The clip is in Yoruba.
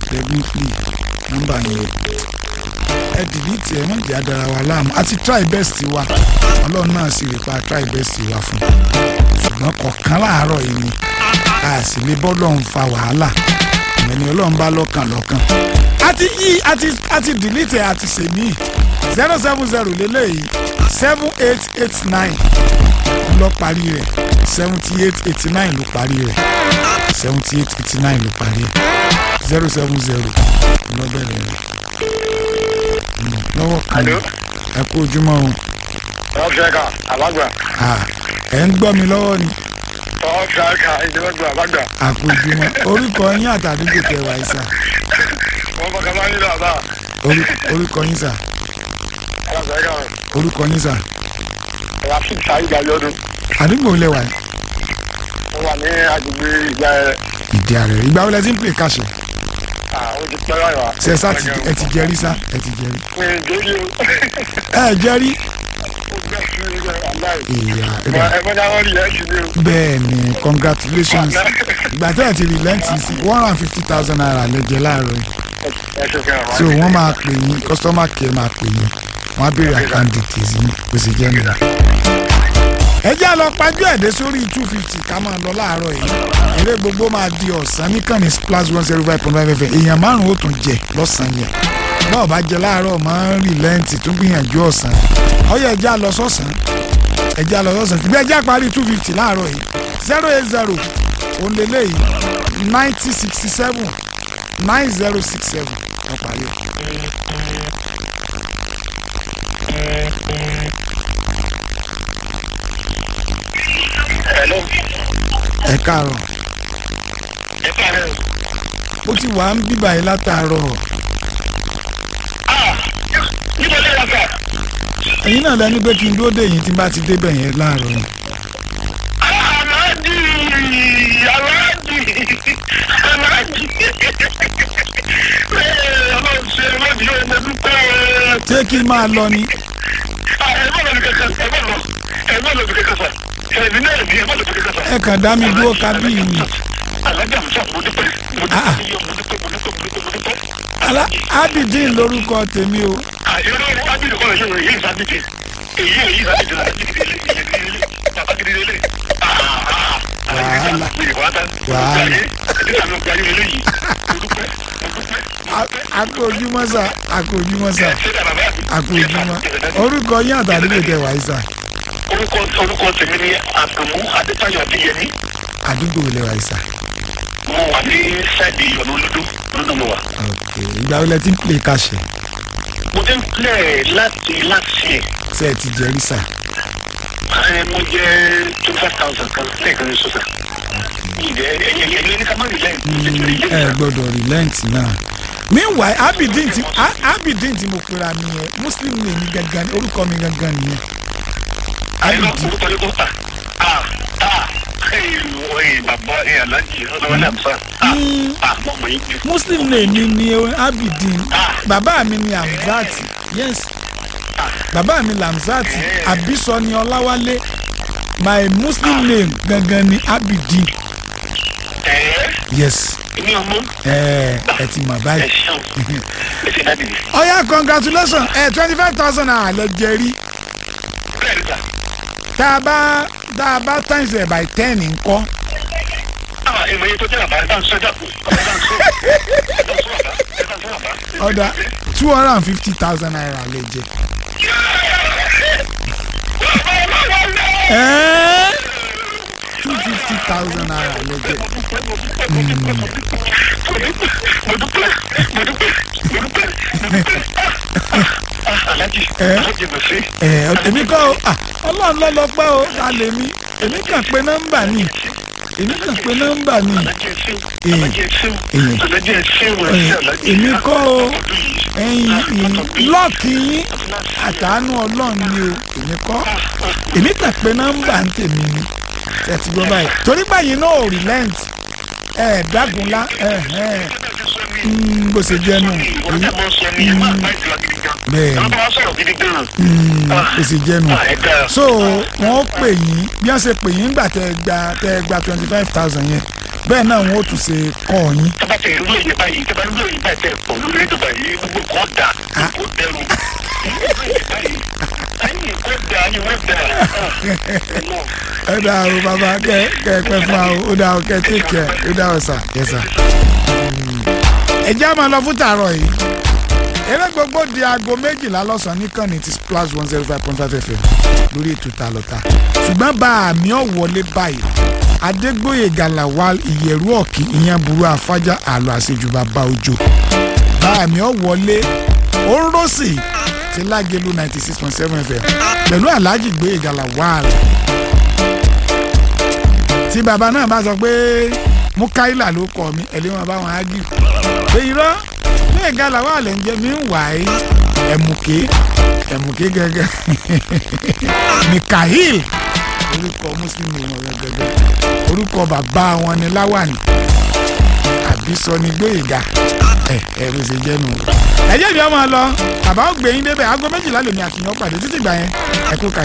definitely nọ́mbà yẹn ẹ dìlítì ẹ mọ̀jẹ̀ adara wa láàmú àti try best wa ọlọ́run náà sì rí pa try best wa fún ṣùgbọ́n kọ̀ọ̀kan láàárọ̀ yìí ni a sì lè bọ́ lọ́hùn fa wàhálà ìyẹn ni ọlọ́run bá lọ́kàn lọ́kàn àti yí àti àti dìlítì àti sèmí zero seven zero lélẹ́yìí seven eight eight nine lọ parí rẹ̀ seventy eight eighty nine ló parí rẹ̀ seventy eight eighty nine ló parí rẹ̀ zero seven zero lọ bẹ̀rẹ̀ rẹ̀ Mm, lọ́wọ́ kan Hello? ẹ kú ojúmọ́ o ọ̀ṣẹ́ka àbágbà Ah, ẹ ń gbọ́ mi lọ́wọ́ ni ọ̀ṣẹ́ka ìdíwọ́gbà àbágbà a kú ojúmọ́ orúkọ yín àtàdúgbò kẹwàá ẹ̀ sà wọ́n fọkàn máa ń nílò àbá Orú- orúkọ yín sà ọ̀ṣẹ́ka orúkọ yín sà rafik saheed ayọ́dún àdúgbò lẹ́wà yìí mo wà ní agbègbè ìgbà ẹ̀ ìdí ààrẹ ìgbà wo lẹ ti ń pè káṣẹ ó ti pẹ́ láyọ̀ wá. ṣe sá ti ẹ ti jẹrí sá ẹ ti jẹrí pé ìdérí o ẹ jẹrí ó gbẹ́ sí ilé aláì ìyá ẹ̀dá ẹ̀fọ́ náà wọ́n rí ẹ̀ sí ni o. bẹ́ẹ̀ ni congratulations ìgbà tẹ́ ẹ̀ ti rìlẹ́ǹtì sí one hundred and fifty thousand naira lẹ́jẹ̀ láàárọ̀ yìí ẹ ṣe fẹ́ wá. so wọ́n máa pè yín customer care máa pè yín wọ́n á béèrè account details yín kò sì jẹ́ nìyà. ẹ jẹ́ àlọ́ pajú ẹ̀dẹ́ sórí two fifty ká máa lọ láàárọ̀ yìí eré gbogbo máa di ọ̀sán níkànnì splash one zero five point five fm èèyàn márùn-ún ó tún jẹ lọ́sàn-án yẹn náà bá jẹ láàárọ̀ máa ń rìlẹ́ǹtì tún gbìyànjú ọ̀sán ọyọ ẹja lọ sọ̀sán ẹja lọ sọ̀sán tìbí ẹja parí two fifty láàárọ̀ yìí zero eight zero òǹlẹ̀lẹ̀ yìí ninety sixty seven nine zero six seven ọ̀parí. Hello. ẹ káàárọ̀ ẹ káàárọ̀. ó ti wà ń bíbà yìí látàárọ̀ ah níbo lè wà sà. ẹ̀yin náà lẹni pé kí n dúró dé yìí tí n bá ti débẹ̀ yẹn láàárọ̀ yìí. aláàjì aláàjì aláàjì ọlọ́run ṣe lọ́dí yóò mọ dúpẹ́ ṣé kí n máa lọ ni ẹ má lọ bí kankan ẹ má lọ ẹ má lọ bí kankan sà ẹ̀mí náà bí ẹ má lọ bí kankan sà. ẹ kàn dá mi dúró kábí mi. alájà musa mo dúpẹ́ mo Ah. dúpẹ́ mo dúpẹ́ mo dúpẹ́ mo dúpẹ́ mo dúpẹ́. Alá Abidin lórúkọ tèmi o àyẹ̀wò ábìlì kọ́ ẹ̀yẹ́ èyí ìsábìtì èyí èyí ìsábìtì bàbá gidi lélẹ̀. Wàhálà. wàhálà. Wàhálà. wàhálà. akójúmọ́ sà akójúmọ́ sà akójúmọ́ orúkọ yín àtàdúgbò tẹ wáyé sà orúkọ orúkọ tèmi ni àkànmú adétayọ adéyẹmí àdúgbò lẹ wáyé sà. mo wà ní sáìdì ìyọnu olódó olódó mo wà. ok ìgbà wo lẹ ti ń pè káṣẹ mo ti ń pilẹ̀ láti láti ẹ̀ ṣe ẹ ti jẹrí sà. ẹ mo jẹ twenty five thousand kan lẹ́ẹ̀kan ní sọ́sà. ìdẹ ẹ̀yẹ ẹ̀yẹ ní ká má rí lẹ́yìn. ẹ gbọ́dọ̀ relent náà. meanwhile Abidin ti A- Abidin tí mo pera mi yẹn muslim ní èmi gangan ni orúkọ mi gangan nìyẹn. àyẹ̀wò Abidin orúkọ ní kò tà. ah ah ẹ̀yìn ẹ̀yìn bàbá ẹ̀yìn alájì ọ̀dọ́wọ́lé àmúfà. ah Mm. ah mọ̀ mọ̀ yín jù. muslim ní èmi ni Abidin bàbá mi ni Hamzat yes bàbá mi Hamzat Abiso ni Ọláwálé my muslim name gangan ni Abidin ẹ̀ẹ́ yes ní ọmọ ẹ ẹ ti mọ̀ ẹ̀ báyìí. ṣeun ẹ̀ ṣe dáàbì. ọ̀yá congratulations ẹ twenty five thousand naira lẹ jẹ rí bẹ́ẹ̀ ni sà. tá a bá tá a bá times ẹ̀ by ten ńkọ́ ah èmi yẹn tó jẹ́ àbá ẹ̀ bá ń sọ dàpọ̀ ẹ̀ bá ń sọ ẹ̀ bá ń sọ àbá ẹ̀ bá ń sọ àbá. ọ̀dà two hundred and fifty thousand naira lẹ jẹ. ẹ́ẹ́ two fifty thousand naira lẹ jẹ. mo dúpẹ́ mo dúpẹ́ mo dúpẹ́ mo dúpẹ́. alájì Ẹ́. alájì gbèsè. ẹ èmi kọ́ o ah, ọlọ́run ló lọ pẹ́ o ta lè mi èmi kàn pé nọ́mbà ni èmi kàn pé nọ́mbà ni alájì ẹ̀sìn Ee. alájì ẹ̀sìn Ee. alájì ẹ̀sìn Ẹ, ẹ̀sìn alájì. èmi kọ́ o ẹ̀yin lọ́ọ̀kì yín àtàánú ọlọ́run ni o èmi kọ́ èmi kàn pé nọ́mbà ń tèmi ni ẹ ti gbọ́ báyìí torí báyìí náà ò relent ẹ dágunlá ẹ ẹ mm, bó ṣe jẹ́ nù ọ̀rẹ́ mọ̀ sọ ni ẹ máa bá ìtura gidi gan. Bẹ́ẹ̀ ni. wọ́n bá wá sọ̀rọ̀ gidi gan. Mm, bó ṣe jẹ́ nù Ah, ẹ dáa. so wọ́n pè yín bí wọ́n ṣe pè yín gbà tẹ́ ẹ gba tẹ́ ẹ gba twenty five thousand yẹn bẹ́ẹ̀ náà wọ́n ó tún ṣe kọ́ yín tọ́ba tẹ ìlú èyí báyìí tọ́ba ìlú èyí báyìí tẹ pọ̀ lórí ètò báyìí gbogbo kọ́ da kó dẹrù ìlú èyí báyìí ayé kó da ayé wọ́n da ẹ dá o bàbá kẹ kẹ pẹ fún wa o ó dá o kẹ tí kẹ ó dá o sà yẹ sà. ẹ jẹ́ àmọ́ lọ fún tààrọ̀ yìí eré gbogbo di aago méjìlá lọ́sàn-án níkànnì ti splash one zero five point five fm lórí ètò ta lọ́ta ṣùgbọ́n bá àmì ọ̀wọ́lé báyìí adégbòye galawal ìyẹ̀rú ọ̀kì ìyẹn burú afájá àlọ́ àṣejù bàbá òjò bá àmì ọ̀wọ́lé orosì ti lágẹ̀lú ninety six point seven fm pẹ̀lú alhaji gbòye galawal tí bàbá náà bá sọ pé mukaila ló kọ mi ẹ̀lẹ́ wọn bá wọn á gì pé irọ́ gbòye galawal ń jẹ́ mi ń wà á ẹ̀mùké ẹ̀mùké gẹ́gẹ́ mikhail orúkọ muslim wọn gẹ́gẹ́ orúkọ bàbá wọn ni láwàní àbísọ ni gbóyèga ẹ ẹ ló ṣe jẹ́ nù. ẹ jẹ́ ìdí ọmọ lọ bàbá ó gbẹ̀yìn débẹ̀ aago méjìlá lèmi àtìyàn pàdé títí gbà yẹn ẹ kú kalẹ̀.